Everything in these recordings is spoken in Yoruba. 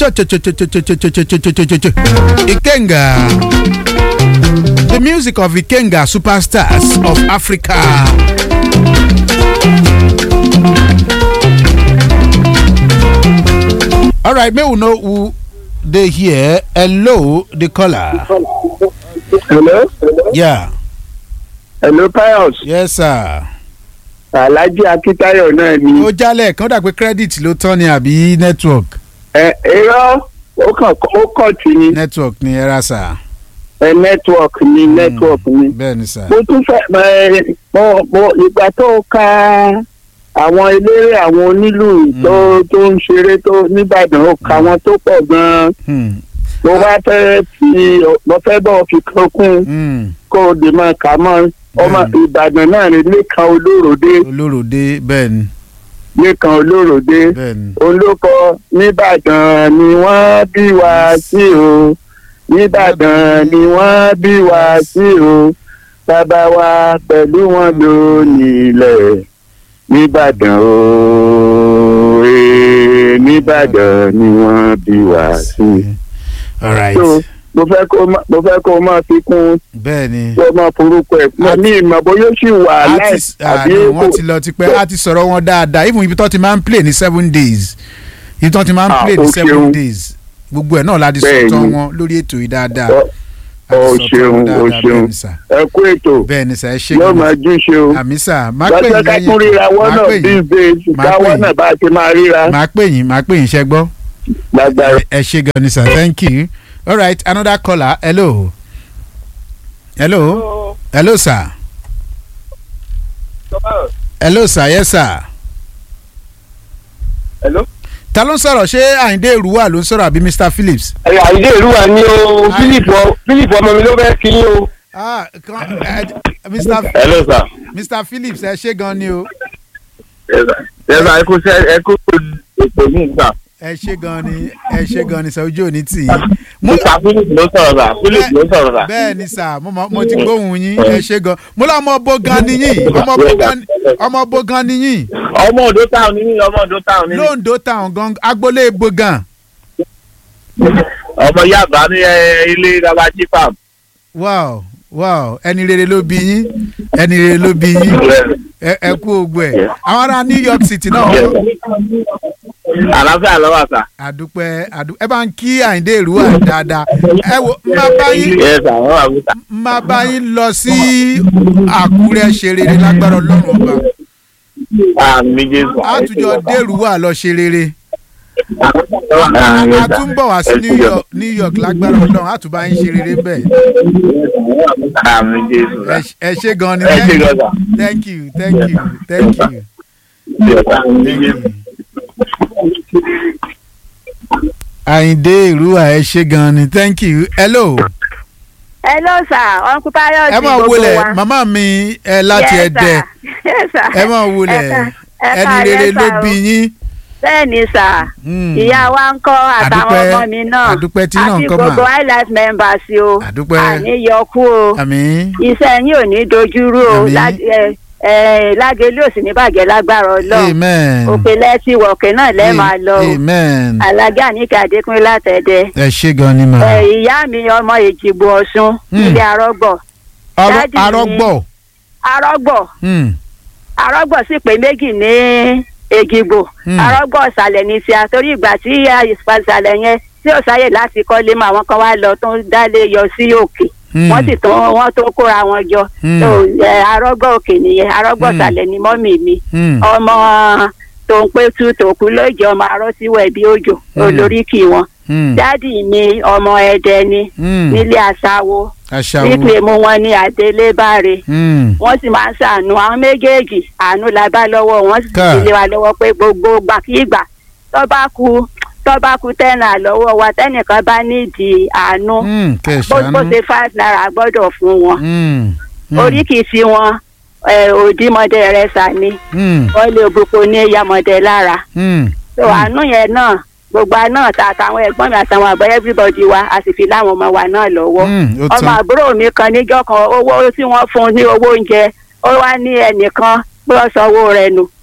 Ikenga. The music of Ikenga superstars of Africa. All right, may we know who they here. Hello, the caller. hello Yeah. hello pius Yes, sir. alhaji akitayo náà ni Ó jálẹ̀ kan ó dà pé credit ló tán ni àbí network. ẹ irọ́ ó kàn ó kàn tì ní Network ni ẹ ra sà. ẹ network ni network ni Bẹ́ẹ̀ ni sà. mo tún fẹ́ ẹ mo mo ìgbà tó ka àwọn eléré àwọn onílù tó tó ń ṣeré tó nìbàdàn ó ka wọn tó pọ̀ gan-an Hmm. mo wá fẹ́ fi mo fẹ́ bọ̀ fi kan kún Hmm. kó o lè máa kà mọ́ ọmọ Bẹ́ẹ̀ni. ìbàdàn náà ni lẹ́kan olóròdé Olóròdé bẹ́ẹ̀ ni lẹ́kan olóròdé. bẹ́ẹ̀ ni. olóko nìbàdàn ni wọ́n bí wa sí o nìbàdàn ni wọ́n bí wa sí o bàbá wa pẹ̀lú wọn ló nílẹ̀ nìbàdàn o ee, nìbàdàn ni wọ́n bí wa sí. All right. so mo fẹ́ kó má- mo fẹ́ kó máa fi kún bẹ́ẹ̀ ni. kó máa forúkọ ẹ̀ mo ní ìmọ̀ bóyá ó sì wà láì artist àbí àná kò wọ́n ti lọ tipẹ́ a ti sọ̀rọ̀ wọn dáadáa even ibi tó ti máa ń play ní seven days ibi tó ti máa ń Ah, play ní o seven ṣeun. days gbogbo ẹ̀ náà la ti Bẹ́ẹ̀ sọ̀tọ̀ ni. wọn lórí ètò yìí dáadáa. Ọ- A ti o sọ̀tọ̀ ṣeun, wọn o dáadáa, ṣeun. bẹ́ẹ̀ ni sà. ẹ kú ètò bẹ́ẹ̀ ni sà ẹ ṣe yóò gan-an. máa júṣe o. àmì sà máa pè lọ́jọ́ yín ká tún ríra wọ́n máa náà pè these yín days Máa pè káwọ́ yín. náà bá a ti máa ríra máa pè yín máa pè yín ṣẹ́ gbọ́. lágbára. ẹ ṣe gan ni sir thank you all right another caller hello hello hello sir hello sir yes sir Hello? ta ló ń sọ̀rọ̀ ṣé àyíndé ìrúwà ló ń sọ̀rọ̀ àbí mr phillips. ẹ̀yà àìdé ìlú wa ní o Hi. philip ọ- philip ọmọ mi ló fẹ́ kí yín o. ah kan ẹ mr hello sir. mr phillips ẹ ṣe gan ni o ẹ̀sà ẹ kú sẹ́ ẹ kú ipò ní ìgbà. ẹ ṣe gan ni ẹ ṣe gan ni sir ojú òní tì í. mo mr philip ló sọ̀rọ̀ sà philip ló sọ̀rọ̀ sà. bẹ́ẹ̀ ni sir mo mọ- mo ti gbóhùn yín ẹ ṣe gan mo lọ ọmọ bo gan ni yín ọmọ bo gan ọmọ bo gan ni yín ọmọ òdo táwọn ní yín ọmọ òdo táwọn ní yín. lóńdó town gan agboolé bo gan. ọmọ yàgbá ní ẹ, ilé rabaji farm. wow wow ẹni rere ló bí yín ẹni rere ló bí yín ẹ ẹ kú ogbó ẹ àwọn ará new york city náà wọ́n àlàáfíà lọ́wọ́ sà. àdúpẹ́ àdú ẹ bá ń kí àyíndé ìrúwà dáadáa ẹ wo má bá yín ẹ sà wọ́n wà wíta. má bá yín lọ sí àkúrẹ́ ṣe rere lágbára ọlọ́run ọba àmì jésù. àtúnjọ dèrúwà lọ ṣe rere Àmì a tún bọ̀ wá sí new york new york lágbára ọlọ́run àtúbá yín ṣe rere bẹ́ẹ̀ àmì jésù. ẹ ṣe- ẹ ṣe gan ni ẹ ṣe gan sà. thank you thank you thank you àmì thank jésù. you. àyíndé ìrúwà ẹ ṣe gan ni thank you hello hello sir uncle Pius ẹ máa gbogbo wọlé wa. màmá mi ẹ láti Yes, ẹdẹ sir. Yes, sir. ẹ máa wọlé Ẹ ká- ẹ ẹni ká- rere yes, ló sir, bí o. yín. bẹ́ẹ̀ ni sà Hmm. ìyá wa ń kọ́ àtàwọn Àdúpẹ́- ọmọ mi náà àdúpẹ́ tí náà ń kọ́ mà. àti gbogbo highlight members o Àdúpẹ́. àníyọkú o àmín iṣẹ́ yín ò ní dojúrú o Àmín. Lá- ẹ- ẹ, lágẹ̀lú ò sì ní bàjẹ́ lágbára ọlọ́run amen òpè lẹ́tí wọ̀kẹ́ náà lẹ́ẹ̀ máa lọ o amen alájà níkà adékúnlé látẹ̀dẹ̀ ẹ ṣe gan ni mà. ẹ, ìyá mi ọmọ èjìgbò ọ̀ṣun Hmm. ilé arọ́gbọ̀ Arọ- Daddy mi- arọgbọ arọ́gbọ̀ Hmm. arọ́gbọ̀ sì pé méjì ní èjìgbò Hmm. arọ́gbọ̀ ọ̀sàlẹ̀ ní tíá torí ìgbà tí ìsàlẹ̀ yẹn tí ò sáyè láti kọ́lé mọ́ àwọn kan wá lọ tó ń dálé yọ sí òkè Hmm. wọ́n sì tún wọ́n tó kóra wọn jọ Hmm. tó ẹ, arọ́gbọ̀ òkè nìyẹn arọ́gbọ̀ Hmm. ọ̀sàlẹ̀ ni mọ́mì mi Hmm. ọmọ tó ń pé tú tòkú lóòjọ́ ọmọ arọ́síwẹ̀ bí òjò Hmm. olóríkì wọn Hmm. dádì mi ọmọ ẹdẹ ni Hmm. nílé àṣàwò aṣáwo nípìnlẹ̀ mú wọn ní adélébáre Hmm. wọ́n sì máa ń ṣàánú àwọn méjèèjì àánú la bá lọ́wọ́ wọn sì Ká. fi lé wa lọ́wọ́ pé gbogbo gbàkígbà tó bá ku tó bá ku tẹ́nà lọ́wọ́ wa tẹ́nìkan bá nídìí àánú Hmm. kẹ bó bó ṣàánú ṣe five naira gbọ́dọ̀ fún wọn Hmm. Hmm. oríkìsí wọn ẹ, òdìmọdé rẹ sàní Hmm. wọ́n lé òbúkọ ní ìyàmọdé lára Hmm. tó àánú yẹn náà gbogbo àná ta àtàwọn ẹ̀gbọ́n mi àtàwọn àbọ̀ everybody wa a sì fi láwọn ọmọ wa náà lọ́wọ́ Hmm. ó ọmọ tán àbúrò mi kan níjọ́ kan owó tí wọ́n fún un ní owó oúnjẹ ó wá ní ẹnìkan pé ó sanwó rẹ̀ nù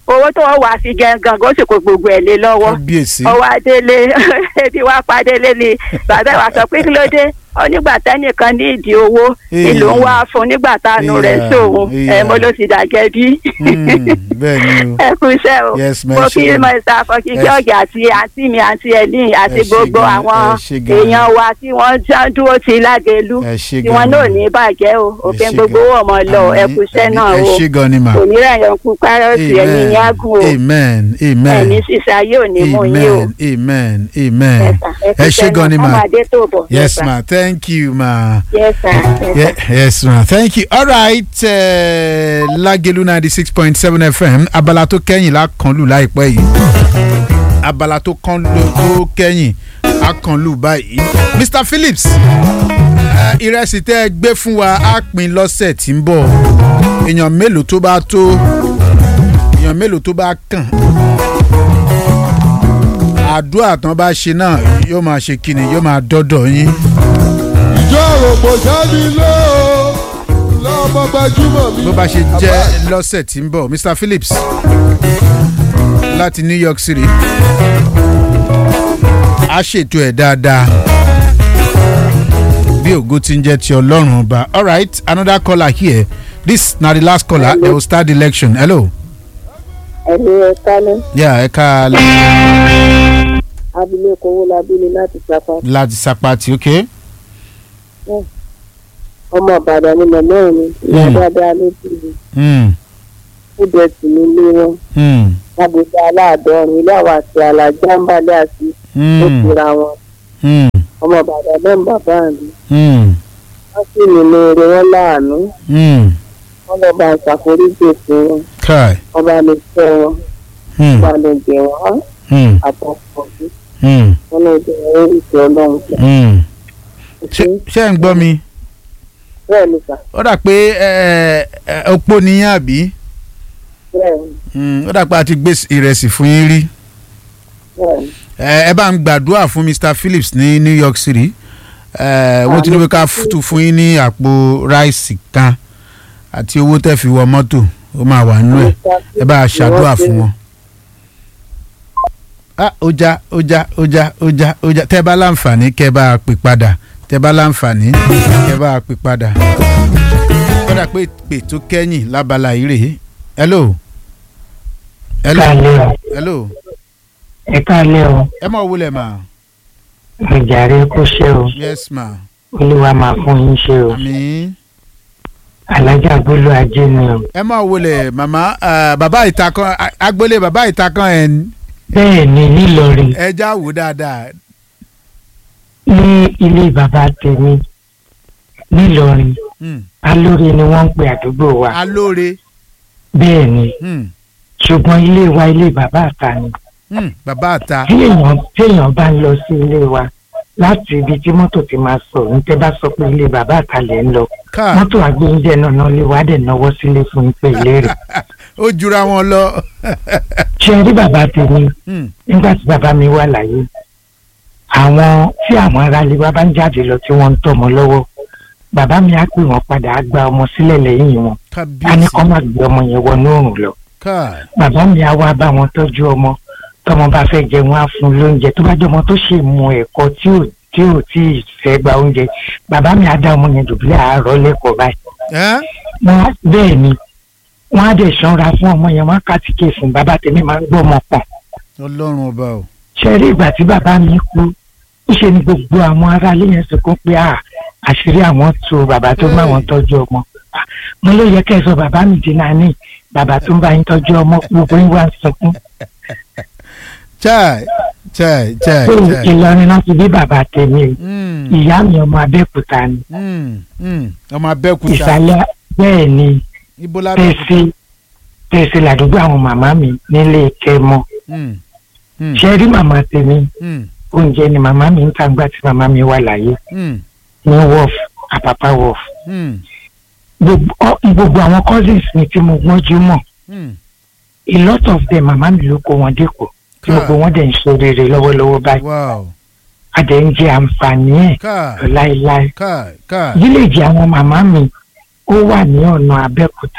owó tó wọ́n wá sí gangan ó sì kó gbogbo ẹ̀ lé lọ́wọ́ kábíyèsí ọwọ́ adélé ebi wá padélé ni bàbá wa sọ pé kí ló dé ó nígbà tẹ́nìkan ní ìdí owó Èèyàn. ìlú ń wá fún nígbà tánu rẹ̀ Èèyàn, sóhun ẹ èèyàn. mo ló ti dàgẹ́ bí Mm, bẹ́ẹ̀ ni o ẹ kú iṣẹ́ o Yes, ma'am, mo ẹ ṣé kí gan. mọ̀ọ́sá fọkí Ẹ ṣé. jọ́ọ̀gì àti àǹtí mi àǹtí ẹ̀lín àti Ẹ ṣé gbogbo gan, àwọn ẹ ṣé gan. èèyàn wa tí wọ́n já dúró ti lágẹ̀lú ẹ ṣé tí gan wọ́n ni. náà ní bàjẹ́ o òfin ṣé gbogbo gan. owó ọmọ lọ ẹ Àmín, kú iṣẹ́ àmín. náà ẹ o ṣé gan ni mà kò ní rẹ̀yàn kú kárọ̀tì ẹ̀yìn yágùn o amen amen ẹ̀ní sísá yóò ní mú yín o. amen amen amen Yes, sir. ẹ ṣé gan ni mà ọmọdé tó bọ̀. yes sir. ma thank you ma. yes sir. Yes, Yeah, sir. yes ma thank you all right uh, Lagelu ninety six point seven FM abala tó kẹ́yìn la kàn lù láìpẹ́ yìí abala tó kàn lù tó kẹ́yìn a kàn lù báyìí Mr Phillips uh, ìrẹsì tẹ́ ẹ gbé fún wa á pín lọ́sẹ̀ tí ń bọ̀ èèyàn mélòó tó bá tó èèyàn mélòó tó bá kàn àdúrà tán bá ṣe náà yóò máa ṣe kíni yóò máa dọ́dọ̀ yín. ìjọ òròpò jáde lé o lọ́mọ gbajúmọ̀ mi. bó bá ṣe jẹ́ lọ́sẹ̀ tí ń bọ̀ Mr Phillips láti New York City a ṣètò ẹ̀ dáadáa bí ògo ti ń jẹ́ ti ọlọ́run ọba alright another caller here this na the last caller they will start the election hello ẹ̀mí ẹ̀ka ní yeah ẹ ká abilékọ owó labílé láti sapa láti sapati ok ọmọ ìbàdàn ni màmá mi ìyá Mm. dáadáa ló bí mi mm, ó jẹ sí ní ilé wọn mm, lágbègbè aláàdọ́rin ilé àwọn àti alájà ń balẹ̀ àti ó mm, tura wọn mm, ọmọ ìbàdàn náà ń bàbá mi mm, wọ́n sì nínú eré wọn láàánú mm. wọ́n lọ bá ṣàforíjì fún wọn kai wọ́n bá lè fẹ́ wọn mm, wọ́n bá lè jẹ wọ́n mm, àtọkọ̀ sí mm, wọ́n lè jẹ wọ́n ìfẹ́ ọlọ́run jẹ. mm. ṣé ṣé ẹ̀ ń gbọ́ mi. bẹ́ẹ̀ ni sà ó dà pé ẹ, ẹ, opó nìyẹn àbí bẹ́ẹ̀ ni Mm, ó dà pé a ti gbé ìrẹsì fún yín rí bẹ́ẹ̀ ni ẹ ẹ bá ń gbàdúrà fún Mr Phillips ní New York City ẹ wọ́n ti ní pé ká tún fún yín ní àpò ráìsì kan àti owó tẹ́ fi wọ mọ́tò ó máa wà nínú ẹ̀ ẹ bá a ṣàdúrà fún wọn. ah ó já ó já ó já ó já ó já tẹ́ bá láǹfààní kẹ́ bá a pè padà tẹ́ bá láǹfààní kẹ́ bá a pè padà. ó dà pé pè tó kẹ́yìn lábala yìí rèé hello hello káàlẹ́ o hello ẹ káàlẹ́ o ẹ mọ̀ wúlẹ̀ mà ìjàre kó ṣe o yes ma olúwa máa fún yín ṣe o àmín. alájà gbólú ajé ni o ẹ mọ̀ wọlé màmá eh, bàbá ìta kan a- agboolé bàbá ìta kan ẹ̀ ń- bẹ́ẹ̀ ni nílọrin ẹ já wò dáadáa ní ilé bàbá tèmi nílọrin Hmm, alóore ni wọ́n ń pe àdúgbò wa alóore bẹ́ẹ̀ ni hmm, ṣùgbọ́n ilé wa ilé bàbá àta ni hmm, bàbá àta tí èèyàn tí èèyàn bá ń lọ sí ilé wa láti ibi tí mọ́tò ti máa sọ ní tẹ́ bá sọ pé ilé bàbá àta lẹ̀ ń lọ ká mọ́tò àgbóúnjẹ náà náà lè wá dẹ̀ náwó sílé fún yín pé ilé rẹ̀ ó jura wọn lọ. ṣe rí bàbá tèmi Hmm, nígbà tí bàbá mi wà láyé àwọn tí àwọn aráalé wa bá ń jáde lọ tí wọ́n ń tọ́mọ lọ́wọ́ bàbá mi á pè wọ́n padà á gba ọmọ sílẹ̀ lẹ́yìn wọn á ní kábíyèsí kó má gbé ọmọ yẹn wọnú òrùn lọ ká bàbá mi á wá bá wọn tọ́jú ọmọ tọmọ bá fẹ́ jẹun á fún un lóúnjẹ tó bá jẹ́ ọmọ tó ṣe mu ẹ̀kọ́ tí ò tí ò tí ì fẹ́ gba oúnjẹ bàbá mi á dá ọmọ yẹn dùbúlẹ̀ àárọ̀ lẹ́kọ̀ọ́ báyìí ẹ́ wọ́n á- bẹ́ẹ̀ ni wọ́n á dẹ̀ ṣọ́ra fún ọmọ yẹn wọ́n á kàtìkè fún bàbá tèmi máa ń gbọ́ ọmọ pọ̀n ọlọ́run ọba o. ṣe rí ìgbà tí bàbá mi kú ńṣe ni gbogbo àwọn aráalé yẹn sunkún pé à àṣírí àwọn tu bàbá tó bá wọn tọ́jú ọmọ Ah, mo ló yẹ kẹ́ ẹ sọ bàbá mi di nání bàbá tó ń bá yín tọ́jú ọmọ gbogbo yín wá ń sunkún chai chai chai pé chai. Ìlọrin náà ti bí bàbá tèmi o Hmm, ìyá mi ọmọ Abẹ́òkúta ni hmm, hmm, ọmọ abẹ́òkúta ìsàlẹ̀ bẹ́ẹ̀ ni ibo lábẹ́òkúta. tẹ̀sí tẹ̀sí làdúgbò àwọn màmá mi nílé kẹmọ Hmm, hmm, ṣe rí màmá tèmi hmm, oúnjẹ ni màmá mi ń ta gbà tí màmá mi wà láyé hmm, ní wọ́ọ̀f àpàpà wọ́ọ̀f hmm, gbogbo ọ- gbogbo àwọn cousins mi tí mo gbọ́njú mọ̀ hmm. a lot of them màmá mi ló kó wọn dẹ́kọ̀ tí gbogbo wọn dẹ̀ ń ṣe rere lọ́wọ́lọ́wọ́ báyìí wow a dẹ̀ ń jẹ àǹfààní ẹ̀ ká láéláé ká ká. fíléèjì àwọn màmá mi ó wà ní ọ̀nà Abẹ́òkúta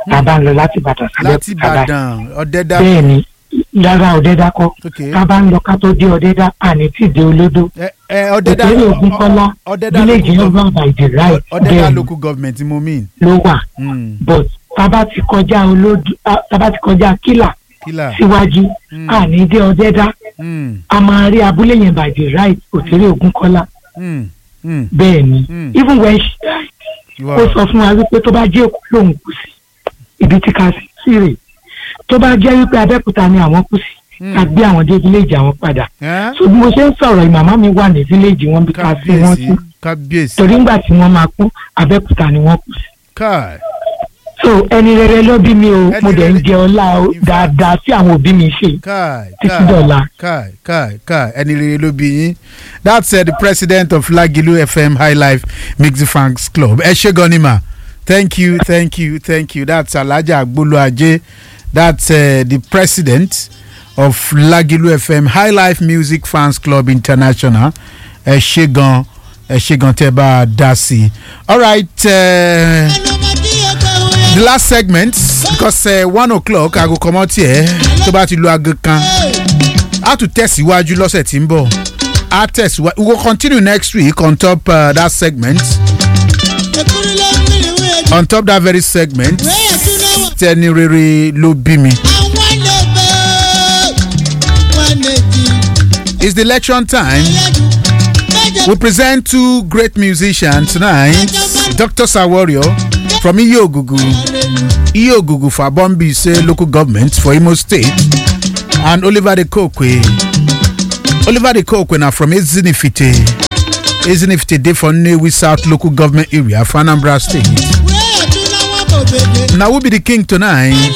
tá a bá ń lọ láti ìbàdàn sílẹ̀ láti ìbàdàn ọ̀dẹ́dá bẹ́ẹ̀ ni lára ọ̀dẹ́dá kọ́ ok tá a bá ń lọ ká tó dé ọ̀dẹ́dá àní tí ì dé olódó ẹ ẹ ọ̀dẹ́dá òtẹ́lẹ̀ ògùn kọ́lá ọ̀dẹ́dá village local yẹn gov- wà by the right ọ̀dẹ́dá bẹ́ẹ̀ ni local government mo mean ló wà Mm, but tá a bá ti kọjá olódó tá a bá ti kọjá kílà kílà síwájú Mm. àní dé ọ̀dẹ́dá Mm, a máa rí abúlé yẹn by the right òtẹ́lẹ̀ ògùn kọ́lá mm, mm, bẹ́ẹ̀ ni Mm. even when she died you ó are- sọ fún wa wípé tó bá jẹ́ èkó lòun kù sí ibi tí ká sí sí rè tó bá jẹ́ wípé abẹ́òkúta ni àwọn kù sí ká gbé àwọn dé village àwọn padà Ẹ́? so bí mo ṣe ń sọ̀rọ̀ yìí màmá mi wà ní village wọn bí ká sí wọn sí kábíyèsí kábíyèsí torí ńgbà tí wọ́n máa kú abẹ́òkúta ni wọ́n kù sí káì so ẹni rere ló bí mi o Ẹni mo dẹ̀ ń rere. jẹ ọlá o In fact. dáadáa tí àwọn òbí mi ṣe kai títí kai dọ̀la kai kai kai ẹni rere ló bí yín that's uh, the president of lagilu fm high life mixed fans club ẹ ṣe gan ni ma thank you thank you thank you that's alhaja agboluaje that's uh, the president of lagilu fm high life music fans club international ẹ ṣe gan ẹ ṣe gan tẹ bá a dá sí i all right. Uh, the last segment because uh, one o'clock aago kọ́mọ́ tiẹ̀ tó bá ti lu aago kan a tún tẹ̀síwájú lọ́sẹ̀ tí ń bọ̀ a tẹ̀síwájú we will continue next week on top uh, that segment on top that very segment tẹni rere ló bí mi. it's the election time we present two great musicians tonight dr sawario from iyogugu iyogugu for bombi say local government for imo state and oliver de kokwe oliver de kokwe na from ezinifite ezinifite dey for nnewi south local government area for anambra state na who be the king tonight